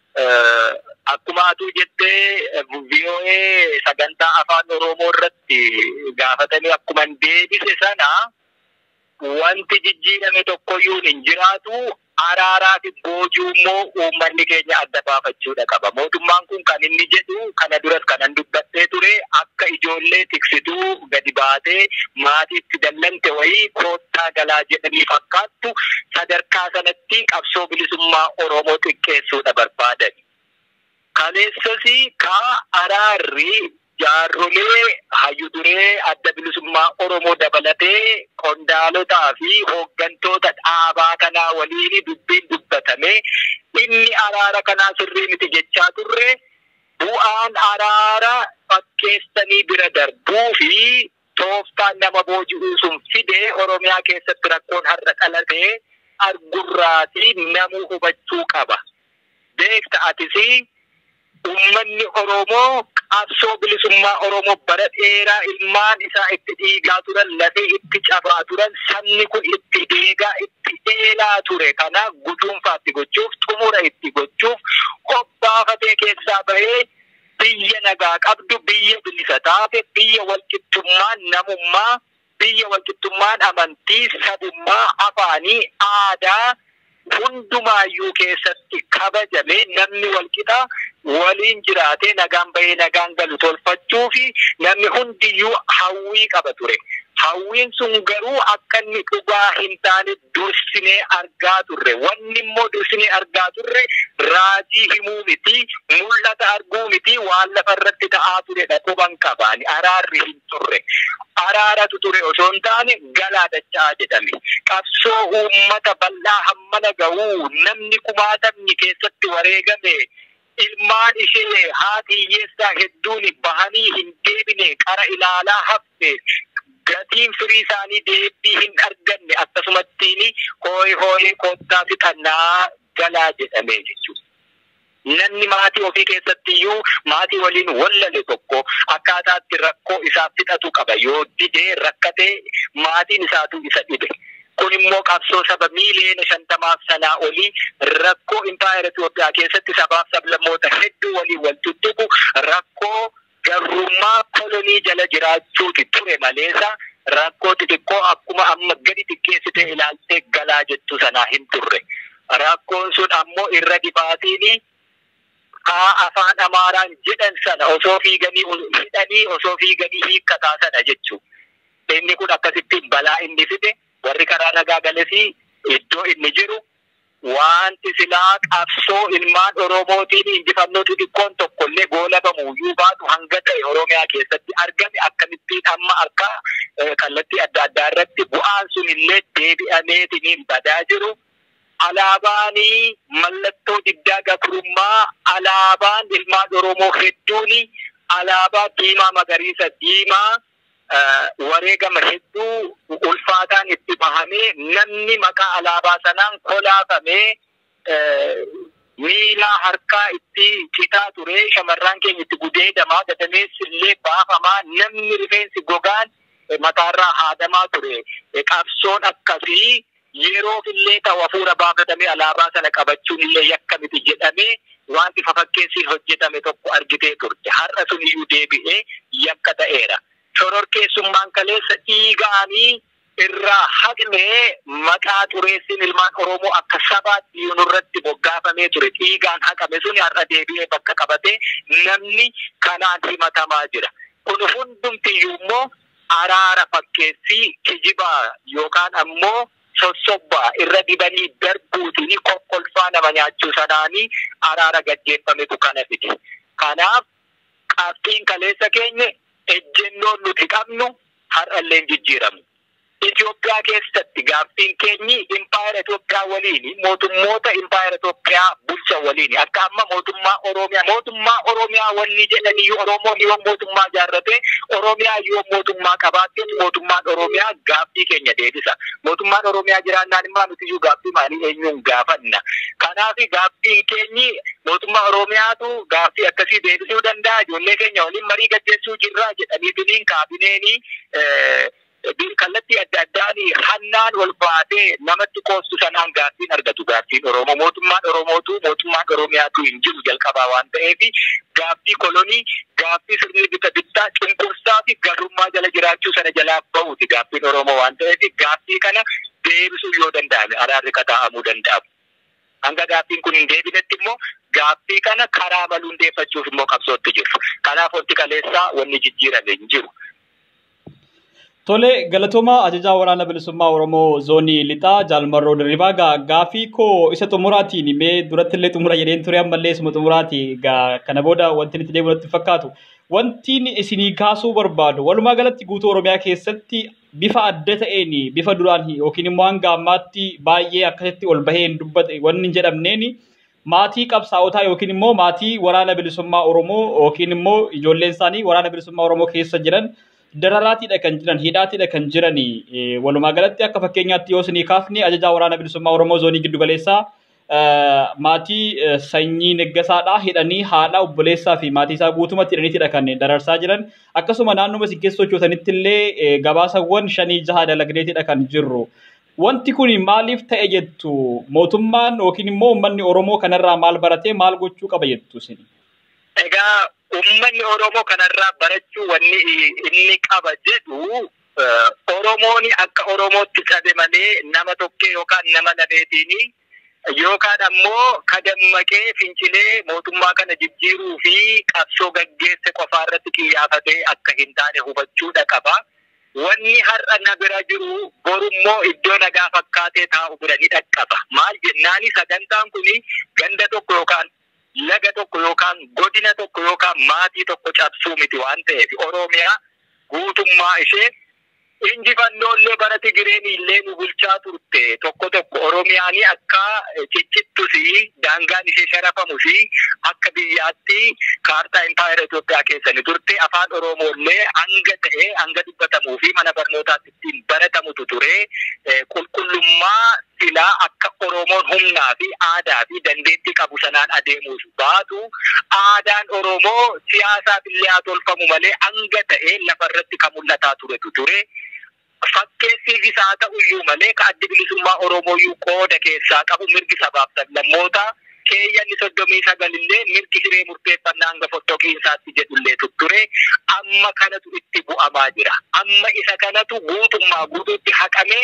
akkuma atuu jettee VOA sagantaa afaan Oromoo irratti gaafatanii akkuma deebise sana wanti jijjiirame tokkoyyuu hin jiraatu araaraa fi boojuu immoo uummanni keenya adda baafachuudha qaba. Mootummaan kun kan inni jedhu kana duras kanan dubbadhee ture akka ijoollee tiksituu gadi baatee maatiitti dallante wayii koottaa galaa jedhanii fakkaattu sadarkaa sanatti qabsoo bilisummaa Oromoo xiqqeessuudha barbaadan. Kaleessasi kaa araarri jaarrolee hayyuduree adda bilisummaa Oromoo dabalatee qondaalotaa fi hooggantoota dhaabaa kanaa waliin dubbiin dubbatame inni araara kanaa sirrii miti jechaa turre bu'aan araara fakkeessanii bira darbuu fi tooftaan nama booji'uu sun fide Oromiyaa keessatti rakkoon har'a dhalatee argurraatii namuu hubachuu qaba. Beekta atisii Uummanni Oromoo qabsoo bilisummaa Oromoo bara dheeraa ilmaan isaa itti dhiigaa turan lafee itti cabaa turan sabni kun itti deegaa itti eelaa ture kana guduunfaatti gochuuf xumura itti gochuuf hobbaafatee keessaa bahee biyya nagaa qabdu biyya bilisa taate biyya walqixxummaan namummaa biyya walqixxummaan amantii sabummaa afaanii aadaa hundumaayyuu keessatti kabajame namni walqixa waliin jiraatee nagaan bahee nagaan galu tolfachuu fi namni hundiyyuu hawwii qaba ture. Hawwiin sun garuu akka inni dhugaa hin taane dursinee argaa turre. Wanni immoo dursinee argaa turre raajii himuu miti, mul'ata arguu miti, waan lafa irratti ta'aa turedha quban qabaani. Araarri hin turre. Araaratu ture osoo hin taane galaa dachaa jedhame. Qabsoo uummata bal'aa hammana ga'uu namni kumaatamni keessatti wareegame ilmaan ishee haati hiyyeessaa hedduun bahanii hin deebine qara ilaalaa hafte gatiin firii isaanii deebii hin arganne akkasumattiin hooyi hooyi koottaa fixannaa galaa jedhame jechuudha. Namni maatii ofii keessatti iyyuu maatii waliin wallale tokko akkaataatti rakkoo isaaf fixatu qaba yoo didee rakkatee maatiin isaatu isa dhibe. Kun immoo qabsoo saba miiliyoona shantamaaf sanaa olii rakkoo impaayera Itoophiyaa keessatti sabaaf sablammoota hedduu waliin wal tuttuqu rakkoo garrummaa kolonii jala jiraachuuti ture maleessa rakkoo xixiqqoo akkuma amma gadi xiqqeessitee ilaaltee galaa jettu sanaa hin turre. Rakkoon sun ammoo irra dibaatiin haa afaan Amaaraan jedhan sana osoo fiiganii hidhanii osoo fiiganii hiikkataa sana jechuudha. Inni kun akkasittiin balaa inni fide warri karaa nagaa galesii iddoo inni jiru wanti silaa qabsoo ilmaan Oromootiin injifannoo xixiqqoon tokkollee goolabamuyyuu baatu hanga ta'e Oromiyaa keessatti argame akkamittiin amma akka kallattii adda addaa irratti bu'aan sun illee deebi'ameetiin badaa jiru. Alaabaanii mallattoo diddaa gabrummaa alaabaan ilmaan Oromoo hedduun alaabaa diimaa magariisa diimaa wareegama hedduu ulfaataan itti bahamee namni maqaa alaabaa sanaan kolaafamee miila harkaa itti citaa ture shamarran keenya itti gudeedamaa gadameessi illee baafamaa namni rifeensi gogaan mataarraa haadamaa ture qabsoon akkasii yeroof illee ta'u hafuura baafatamee alaabaa sana qabachuun illee yakka miti jedhamee wanti fafakkeessiin hojjetame tokko argitee turte har'a sun iyyuu deebi'ee yakka ta'eera. shororkeessummaan kaleessa dhiigaanii irraa haqnee maqaa xureessin ilmaan Oromoo akka sabaatti nurratti boggaafamee ture dhiigaan haqame suni har'a deebi'ee bakka qabatee namni kanaan himatamaa jira. Kun hundumtiyyuu immoo araara fakkeessii kijibaa yookaan ammoo sossobbaa irra dibanii darbuutiin kokkolfaa nama nyaachuu sanaanii araara gaggeeffametu kana fide. Kanaaf qabxiin kaleessa keenya ejjennoon nuti qabnu har'allee jijjiiramu. Itoophiyaa keessatti gaaffiin keenyi impaayera Itoophiyaa waliin mootummoota impaayera Itoophiyaa bulchan waliin akka amma mootummaa Oromiyaa mootummaa Oromiyaa wanni jedhanii Oromoo yoo mootummaa jaarrate Oromiyaa yoo mootummaa qabaatte mootummaan Oromiyaa gaaffii keenya deebisa. Mootummaan Oromiyaa jiraannaan immoo nuti iyyuu gaaffii maalii eenyuun gaafanna. Kanaaf gaaffiin keenyi mootummaa Oromiyaatu gaaffii akkasii deebisuu danda'a. Ijoollee keenya waliin marii gaggeessuu jirra jedhanii kaabineenii kallattii adda addaan hannaan ol baatee namatti qoostu sanaan gaaffiin argatu gaaffiin Oromoo. Mootummaan Oromootu mootummaan Oromiyaatu hin jiru jalqabaa waan ta'eef gaaffii kolonii gaaffii sirni bita bittaa cunqursaa fi garummaa jala jiraachuu sana jalaa bahuuti gaaffiin Oromoo waan ta'eef gaaffii kana deebisuu yoo danda'ame araarri kataa'amuu danda'amu. Hanga gaaffiin kun hin deebinetti immoo gaaffii kana karaa maluun deeffachuuf immoo qabsootti jiru. Kanaaf wanti kaleessaa wanni jijjiirame hin jiru. Tole galatoomaa ajajaa waraana bilisummaa Oromoo zoonii lixaa jaalmarroo dirribaa gaa gaafii koo isa xumuraatiin mee duratti illee xumura jedheen ture ammallee isuma xumuraati gaa kana booda wanti itti deemu natti fakkaatu. Wanti isinii kaasuu barbaadu walumaa galatti guutuu Oromiyaa keessatti bifa adda ta'een bifa duraan yookiin immoo hanga ammaatti baay'ee akkasitti ol bahee hin dubbate wanni hin jedhamneen maatii qabsaa'otaa yookiin immoo maatii waraana bilisummaa Oromoo yookiin immoo ijoolleen isaanii waraana bilisummaa Oromoo keessa jiran dararaatiidha kan jiran hidhaatiidha kan jiran walumaa galatti akka fakkeenyaatti yoo isinii kaafne ajajaa waraana bilisummaa Oromoo zoonii giddu galeessaa maatii sanyii neggasaadhaa hidhanii haadha obboleessaa fi maatii isaa guutumatti hidhaniitidha kan dararsaa jiran akkasuma naannuma isin keessa sochootanitti illee gabaasawwan shanii jaha dalagneetidha kan jirru. Wanti kun maaliif ta'e jettu mootummaan yookiin immoo uummanni Oromoo kanarraa maal baratee maal gochuu qaba jettu isin? Egaa uummanni Oromoo kanarraa barachuu wanni inni qaba jedhu Oromoon akka Oromootti cabe malee nama tokkee yookaan nama lameetiini yookaan ammoo kadammaqee fincilee mootummaa kana jijjiiruu fi qabsoo gaggeesse qofaa irratti xiyyeeffatee akka hin taane hubachuudha qaba. Wanni har'a na bira jiru borummoo iddoo nagaa fakkaatee taa'u bira ni dhaqqaba. Maal jennaani sagantaan kuni ganda tokko yookaan laga tokko yookaan godina tokko yookaan maatii tokko cabsuu miti waan ta'eef Oromiyaa guutummaa ishee injifannoolee bara Tigireen illee nu bulchaa turte tokko tokko Oromiyaanii akka ciccittuu fi daangaan ishee sharafamu fi akka biyyaatti kaartaa impaayera Itoophiyaa keessa ni turte afaan Oromooillee hanga ta'e hanga dubbatamuu fi mana barnootaatti ittiin baratamutu ture qulqullummaa silaa akka Oromoon humnaa fi aadaa fi dandeettii qabu sanaan adeemuuf baatu aadaan Oromoo siyaasaaf illee haa tolfamu malee hanga ta'e lafarratti kan mul'ataa turetu ture. fakkeessiif isaa ta'uyyuu malee ka addi bilisummaa Oromooyyuu qooda keessaa qabu mirgi sabaaf sablammoota keeyyanni soddomii sagalillee mirgi hiree murteeffannaa hanga fottoqiinsaatti jedhullee tutture amma kanatu itti bu'amaa jira. Amma isa kanatu guutummaa guutuutti haqamee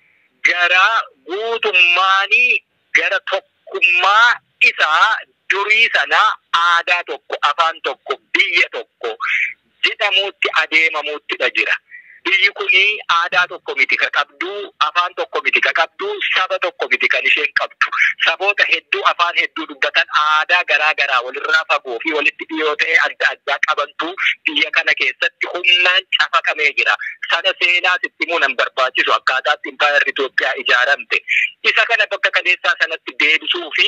gara guutummaanii gara tokkummaa isaa durii sanaa aadaa tokko afaan tokko biyya tokko jedhamuutti adeemamuuttidha jira. biyyi kuni aadaa tokko miti ka qabdu afaan tokko miti ka qabdu saba tokko miti kan isheen qabdu saboota hedduu afaan hedduu dubbatan aadaa garaa garaa walirraa fagoo fi walitti dhiyoo ta'e adda addaa qabantu biyya kana keessatti humnaan cafaqamee jira sana seenaa sitti himuu nan barbaachisu akkaataatti impaayarri Itoophiyaa ijaaramte isa kana bakka kaleessaa sanatti deebisuu fi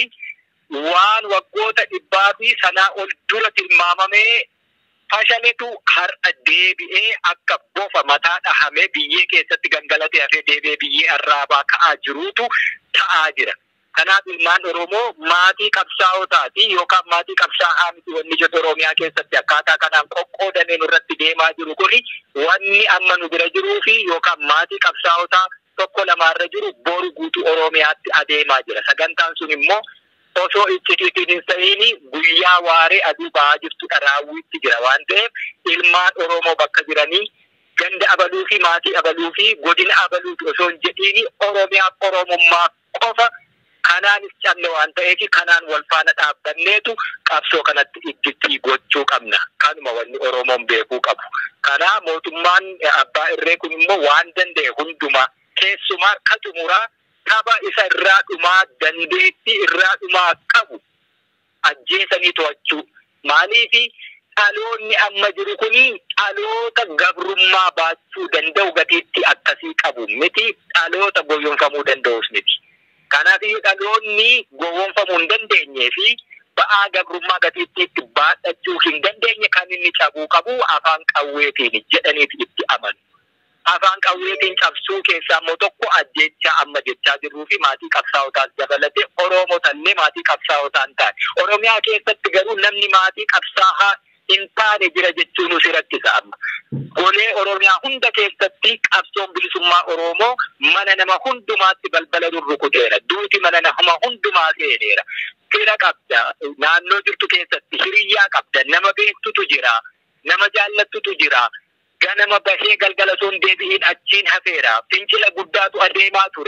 waan waggoota dhibbaa fi sanaa ol dura tilmaamamee fashaletu har'a deebi'ee akka bofa mataa dhahamee biyyee keessatti gangalatee hafee deebi'ee biyyee arraabaa ka'aa jiruutu ta'aa jira. Kanaaf ilmaan Oromoo maatii qabsaa'otaati yookaan maatii qabsaa'aa miti wanni jedhu Oromiyaa keessatti akkaataa kanaan qoqqoodamee nurratti deemaa jiru kuni wanni amma nu bira jiruu fi yookaan maatii qabsaa'otaa tokko lamaarra jiru boru guutuu Oromiyaatti adeemaa jira. Sagantaan sun immoo osoo iccitiitiin hin ta'ini guyyaa waaree aduu ba'aa jirtudha raawwiitti jira waan ta'eef ilmaan Oromoo bakka jiranii ganda abaluu fi maatii abaluu fi godina abaluuti osoo hin jedhiini Oromiyaaf Oromummaa qofa kanaanis cabne waan ta'eef kanaan wal faana dhaabbanneetu qabsoo kanatti itti gochuu qabna. Kanuma wanni Oromoon beekuu qabu. Kana mootummaan abbaa irree kun immoo waan danda'e hundumaa keessumaa ka xumuraa tapha isa irraa dhumaa dandeettii irraa dhumaa qabu ajjeesanii to'achuu. Maaliifi dhaloonni amma jiru kuni dhaloota gabrummaa baachuu danda'u gatiitti akkasii qabu miti dhaloota gowwoomfamuu danda'us miti. Kanaafiyyuu dhaloonni gowwoomfamuu hin dandeenyee fi ba'aa gabrummaa gatiittiitti baadhachuu hin dandeenye kan inni cabuu qabu afaan qawweetiin jedhaniiti itti amanu. afaan qawweetiin cabsuu keessaa immoo tokko ajjechaa amma jechaa jirruu fi maatii qabsaa'otaas dabalate Oromootallee maatii qabsaa'otaan taane. Oromiyaa keessatti garuu namni maatii qabsaa'aa hin taane jira jechuun nusi rakkisa amma. Golee Oromiyaa hunda keessatti qabsoon bilisummaa Oromoo mana nama hundumaatti balbala rurrukuteera. Duuti mana nama hundumaa seeneera. Fira qabda. Naannoo jirtu keessatti hiriyyaa qabda. Nama beektutu jira. Nama jaallattutu jira. ganama bahee galgala sun deebi'iin achiin hafeera. Fincila guddaatu adeemaa ture.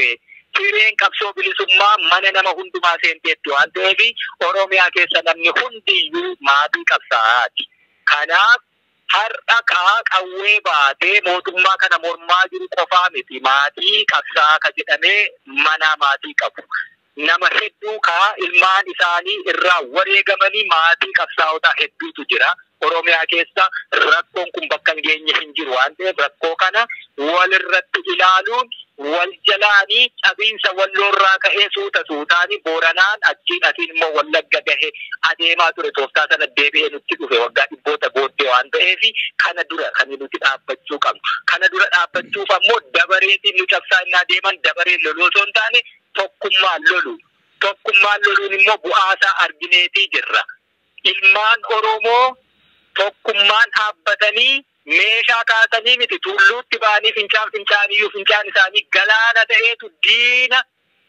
sireen qabsoo bilisummaa mana nama hundumaa seenteetti waan ta'eef Oromiyaa keessa namni hundiyyuu maatii qabsaa'aati. Kanaaf har'a kaa qawwee baatee mootummaa kana mormaa jiru qofaa miti maatii qabsaa'aa ka jedhamee mana maatii qabu. Nama hedduu kaa ilmaan isaanii irraa wareegamanii maatii qabsaa'otaa hedduutu jira. Oromiyaa keessa rakkoon kun bakka hin geenye hin jiru waan ta'eef rakkoo kana walirratti ilaaluun wal jalaanii cabiinsa walloorraa ka'ee suuta suutaanii booranaan achiin asiin immoo wallagga gahe adeemaa ture tooftaa sana deebi'ee nutti dhufe waggaa dhibboota booddee waan ta'eef kana dura kan nuti dhaabbachuu qabnu. Kana dura dhaabbachuuf ammoo dabareetiin nu cabsaa innaa deeman dabareen loluu osoo hin taane tokkummaan lolu. Tokkummaan loluun immoo bu'aasaa argineetii jirra. Ilmaan Oromoo tokkummaan dhaabbatanii meeshaa kaasanii miti tulluutti ba'anii fincaan fincaaniyyuu fincaan isaanii galaana ta'eetu diina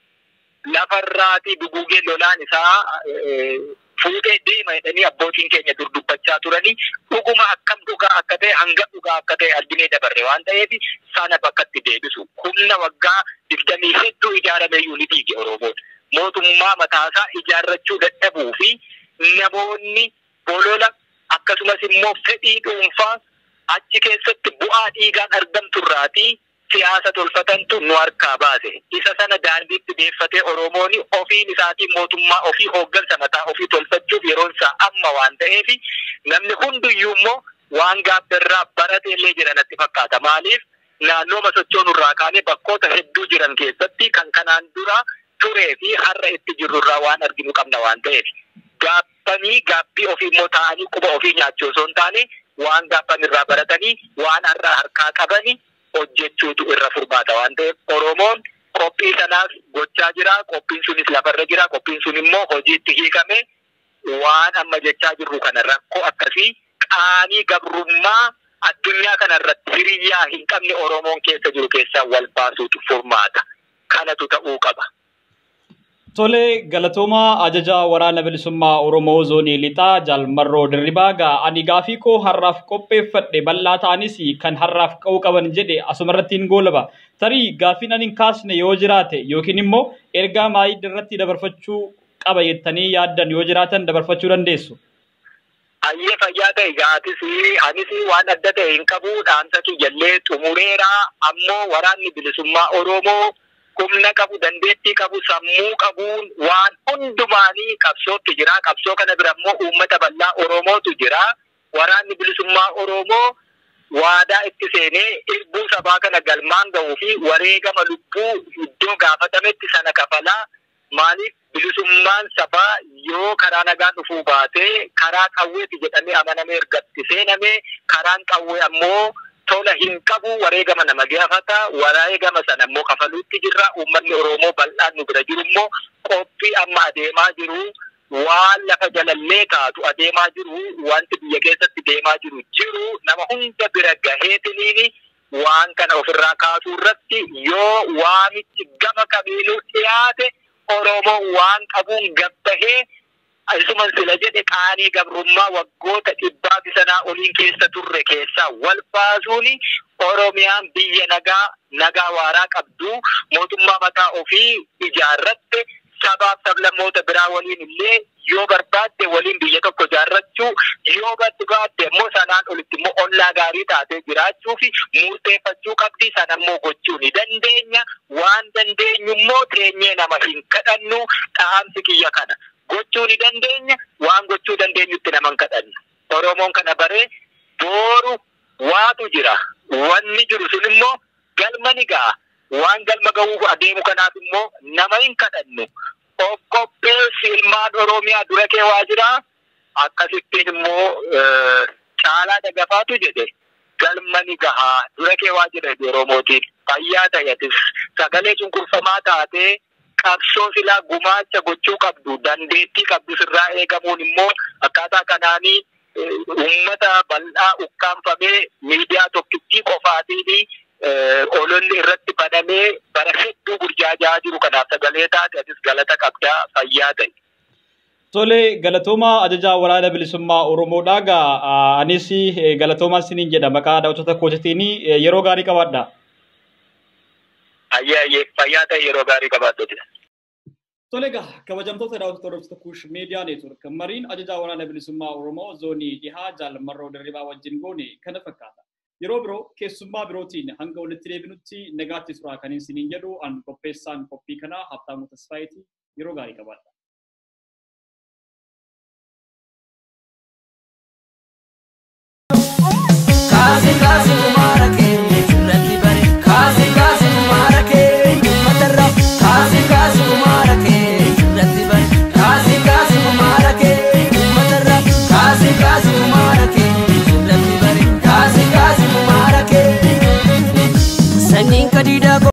lafarraatii dugugee lolaan isaa fuutee deema jedhanii abbootiin keenya dur dubbachaa turanii dhuguma akkam dhugaa akka ta'e hanga dhugaa akka ta'e arginee dabarre waan ta'eef sana bakkatti deebisu humna waggaa digdamii hedduu ijaarameyyuu ni diige Oromoon mootummaa mataasaa ijaarrachuu dadhabuu fi namoonni bolola akkasumas immoo fedhii dhuunfaa achi keessatti bu'aa dhiigaan argamturraatii siyaasa tolfatantu nu harkaa baase. Isa sana daandiitti deeffatee Oromoon ofiin isaatiin mootummaa ofii hooggansa mataa ofii tolfachuuf yeroon isaa amma waan ta'eef namni hundiyyuu immoo waan gaabberraa baratee illee jira natti fakkaata. Maaliif naannoo sochoonurraa kaanee bakkoota hedduu jiran keessatti kan kanaan dura turee fi har'a itti jirrurraa waan arginu qabna waan ta'eef. Gaabbanii gaabbii ofii immoo taa'anii quba ofii nyaachuu osoo hin taane waan gaabban irraa baratanii waan har'aa harkaa qabanii hojjechuutu irra furmaata waan ta'eef Oromoon qophii sanaaf gochaa jira. Qophiin sunis lafarra jira. Qophiin sun immoo hojiitti hiikame waan amma jechaa jirru kana rakkoo akkasii qaanii gabrummaa addunyaa kanarratti hiriyyaa hin qabne Oromoon keessa jiru keessaa wal baasuutu furmaata. Kanatu ta'uu qaba. Tole galatoomaa ajajaa waraana bilisummaa Oromoo zoonii lixaa Jaalmarroo Dirribaa gaa ani gaafii koo har'aaf qopheeffadhe bal'aa ta'anis kan har'aaf qa'uu qaban jedhe asumarratti hin goolaba. Tarii gaafiin ani hin kaasne yoo jiraate yookiin immoo ergaa maayii irratti dabarfachuu qaba jettanii yaaddan yoo jiraatan dabarfachuu dandeessu. Ayyee fayyaa ta'e gaatis anis waan adda ta'e hin qabu dhaamsa kiyyallee xumureera ammoo waraanni bilisummaa Oromoo humna qabu dandeettii qabu sammuu qabuun waan hundumaanii qabsootti jira qabsoo kana bira immoo uummata bal'aa oromootu jira waraanni bilisummaa oromoo waadaa itti seenee irbuu sabaa kana galmaan ga'uu fi wareegama lubbuu iddoo gaafatametti sana kafalaa maaliif bilisummaan sabaa yoo karaa nagaan dhufuu baatee karaa qawweeti jedhamee amanamee ergatti seenamee karaan qawwee ammoo tola hin qabu wareegama nama gaafata wareegama sana immoo kafaluutti jirra uummanni oromoo bal'aan nu bira jiru immoo qophii amma adeemaa jiru waan lafa jalallee taatu adeemaa jiru wanti biyya keessatti deemaa jiru jiru nama hunda bira gaheetiniini waan kana ofirraa kaasuu irratti yoo waamichi gama kamiinuu dhiyaate oromoo waan qabuun gabbahee isuman sila jedhe qaanii gabrummaa waggoota dhibbaa sanaa oliin keessa turre keessaa wal baasuuni oromiyaan biyya nagaa nagaa waaraa qabdu mootummaa mataa ofii ijaarratte sabaaf sablammoota biraa waliin illee yoo barbaadde waliin biyya tokko ijaarrachuu yoo barbaadde immoo sanaan olitti immoo ollaa gaarii taatee jiraachuu fi murteeffachuu qabdi sana immoo gochuu ni dandeenya waan dandeenyu immoo teenyee nama hin kadhannu dhaamsi kiyya kana. gochuu ni dandeenya waan gochuu dandeenyutti naman kadhannu oromoon kana baree booru waatu jira wanni jiru sun immoo galma ni ga'a waan galma ga'uuf adeemu kanaaf immoo nama hin kadhannu of qopheessi ilmaan oromiyaa dura kee waa jira akkasittiin immoo caalaa dagafaatu jedhe galma ni gahaa dura kee waa jira oromootiin fayyaa ta'etis sagalee cunqurfamaa taatee qabsoo silaa gumaacha gochuu qabdu dandeettii qabdu sirraa eegamuun immoo akkaataa kanaanii uummata bal'aa ukkaanfamee miidiyaa tokkittii qofaatiin ololli irratti banamee bara hedduu burjaajaa jiru kanaaf sagalee taate atis galata qabdaa fayyaa ta'e. Tole galatoomaa ajajaa waraana bilisummaa Oromoodhaa gaa anis galatoomaa isiniin jedha maqaa daawwattoota kootiitiin yeroo gaarii qabaadha. Ayyee ayyee fayyaa ta'e yeroo gaarii qabaadhuti. Tole egaa kabajamtoota daawwattoota hordoftoota kuush miidiyaa neetwork mariin ajajaa waraana bilisummaa Oromoo zoonii dhihaa jaalmarroo dirribaa wajjin goone kana fakkaata. Yeroo biroo keessummaa birootiin hanga walitti deebinutti nagaatti turaa kan isiniin jedhu an qopheessaan qophii kanaa Habtaamuu Tasfaayitii yeroo gaarii qabaadha.